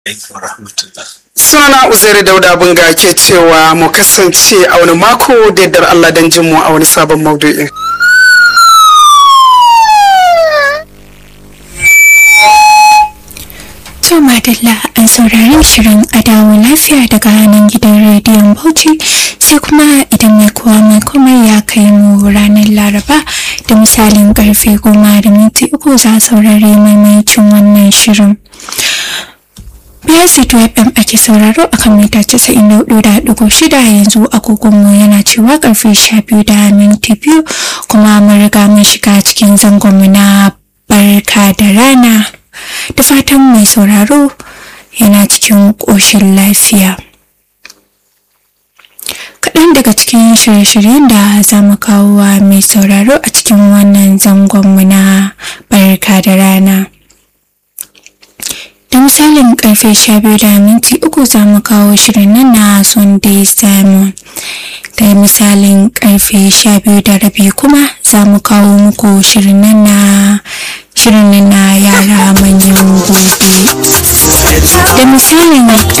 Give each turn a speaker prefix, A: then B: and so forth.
A: alaikum rahmatullah.
B: Sunana Uzairu Dauda Bunga ke cewa mu kasance a wani mako da yardar Allah don jin mu a wani sabon maudu'in.
C: To Madalla an saurari shirin adawo lafiya daga hannun gidan rediyon Bauchi sai kuma idan mai kowa mai komai ya kai mu ranar Laraba da misalin karfe goma da minti uku za a saurari maimaicin wannan shirin. BSC FM ake sauraro a kan mita 94.6 yanzu agogonmu yana cewa karfe 12 da minti biyu kuma mun riga mun shiga cikin zangonmu na barka da rana. da fatan mai sauraro yana cikin ƙoshin lafiya kaɗan daga cikin shirye-shiryen da za mu kawo wa mai sauraro a cikin wannan zangonmu na barka da rana da misalin karfe sha biyu da minti uku za mu kawo shirin nan na sunday simon da misalin karfe sha biyu da rabi kuma za mu kawo muku shirin nan na shirin na yara manyan gobe da misalin